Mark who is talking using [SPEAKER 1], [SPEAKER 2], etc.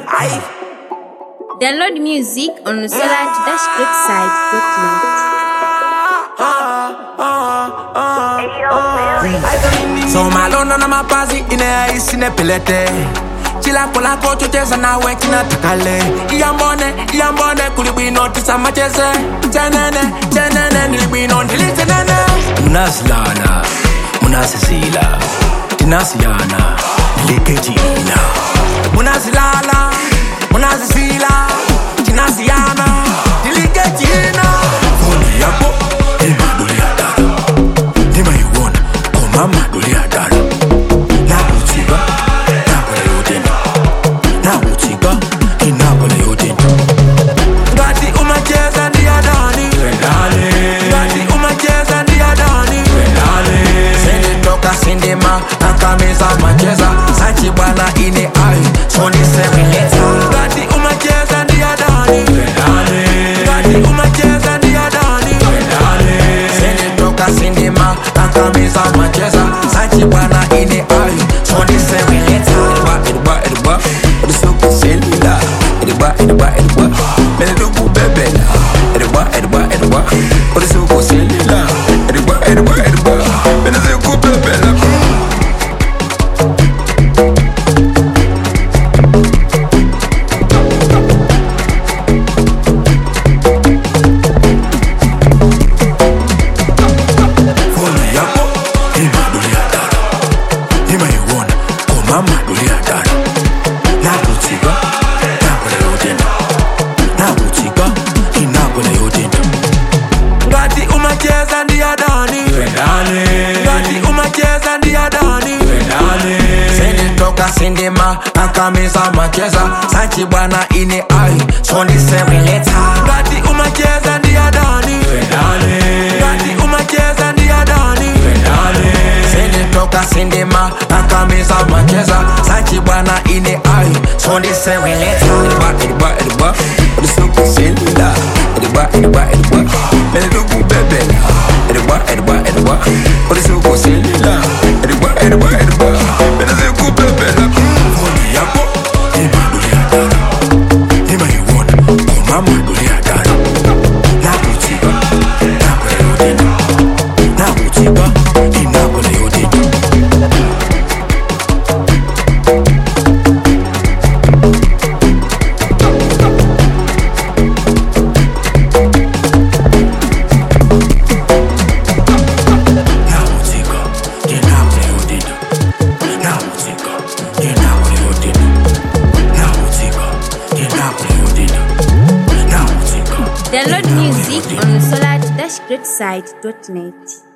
[SPEAKER 1] Aye.
[SPEAKER 2] Download music on solar-scriptside.net.
[SPEAKER 1] So malona na mapazi inayoishi nepelete chilako lako chocheza nawe kinatakale iyambone iyambone kulibwino tisamacheze tenene tenene nilibwino ndilitenene
[SPEAKER 3] munasilala munasisila tinasiyana likejina
[SPEAKER 1] munazilala munazisila tinasiyana ndilikejina
[SPEAKER 3] foni yako imaduliyadala ndimayiwona komamaduliyadala nakutsiba nakola yotenda nakutsiba inakola yotenda
[SPEAKER 1] ngati umacheza ndiyadani ngati umacheza ndiyadani sinditoka sindima nakamiza macheza sachi bwana ine ai sondisemeleta ngati umacheza ndiyadani ngati umacheza ndiyadani sinditoka sindima nakamiza macheza sachi bwana ine ai sondisemeleta
[SPEAKER 3] edwa edwa olisukuselila edwa edwa edwa menedukubebela edwa edwa edwa olisukuselila edwa edwa edwa menezikubebela foni yako imaduliyadala imayiwona komamaduliyadala nakutsiba nakola yotenda nakutsiba inakola yotenda
[SPEAKER 1] ngati umacheza ndiyadani ngati umacheza ndiyadani sinditoka sindima nakamiza macheza sachi bwana ine ai sondisemeleta ngati umacheza ndiyadani ngati umacheza ndiyadani sinditoka sindima nakamiza macheza sachi bwana ine ai sondisemeleta
[SPEAKER 3] edwa edwa edwa olisukuselila edwa edwa edwa menedukubebela edwa edwa edwa olisukuselila edwa edwa edwa menezikubebela foni yako imaduliyadala imayiwona komamaduliyadala nakutsiba nakola yotenda nakutsiba inakola yotenda nakutsika inakola yotenda nakutsika inakola yotenda nakutsika inakola yotenda nakutsika
[SPEAKER 2] Download music on solar-scriptside.net.